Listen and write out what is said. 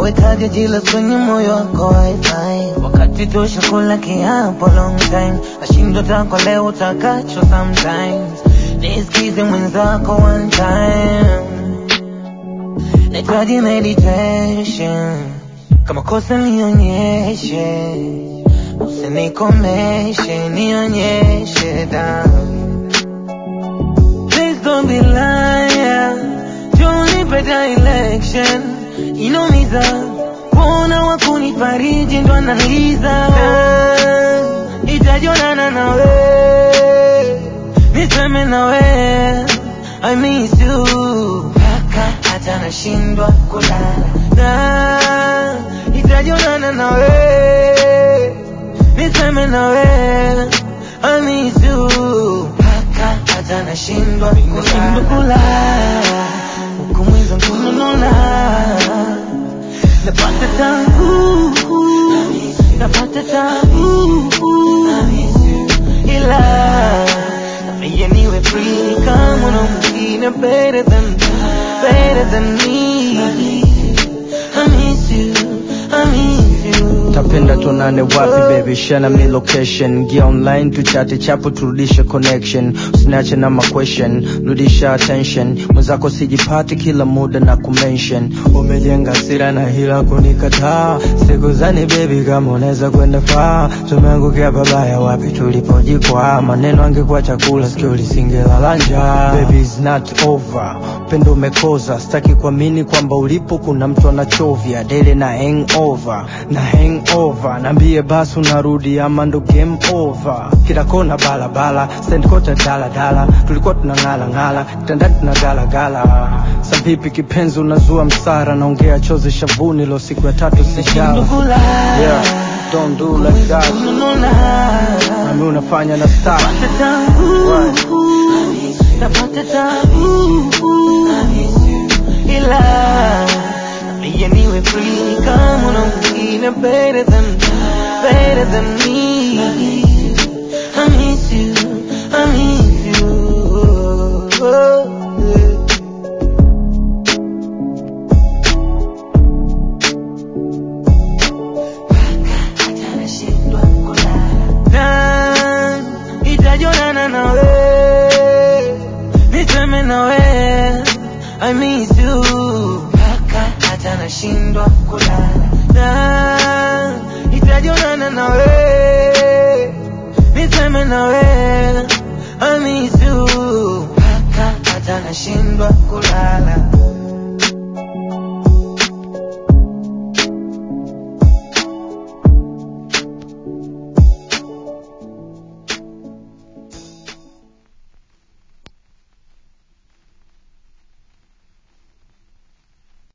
Unawekaje jila kwenye moyo wako wifi wakati tosha kula kiapo long time nashindwa tako leo utakacho sometimes nisikize mwenzako one time nahitaji meditation kama kosa nionyeshe usinikomeshe nionyeshe damu Please don't be liar. Joni peta election. Inaumiza. Kuona wakunifariji ndo analiza. Itajonana nawe. Niseme nawe. I miss you. Paka hata nashindwa kulala. Na, Itajonana nawe. Niseme nawe. I miss you. Paka hata nashindwa nashindwa kulala huku mwiza kunununa napata tabu napata tabu ila nafanya niwe free kama una mwingine better than better than me I miss you I miss you tapenda tuonane wapi baby shana mi location gia online tuchate chapo turudishe connection usiniache na ma question rudisha attention mwenzako sijipati kila muda na kumention umejenga sira na hila kunikataa siku zani baby kama unaweza kwenda faa tumeangukia babaya wapi tulipojikwa maneno angekuwa chakula sikio lisingelala njaa baby is not over upendo umekoza sitaki kuamini kwamba ulipo kuna mtu anachovya dele na hangover na hangover naambie basi unarudi ama ndo game over kila kona balabala sendkota daladala tulikuwa tunang'ala ng'ala kitandani tunagalagala savipi kipenzi unazua msara naongea chozi shavuni lo siku ya tatu sijala yeah, don't do like that nami unafanya na start Napata tabu, napata tabu, ila nabia niwe free kama una mwingine better than better than me. I miss you, I miss you. Hata nashindwa kulala. Na, itajonana nawe niseme nawe I miss you mpaka hata nashindwa kulala na itajonana nawe niseme nawe I miss you mpaka hata nashindwa kulala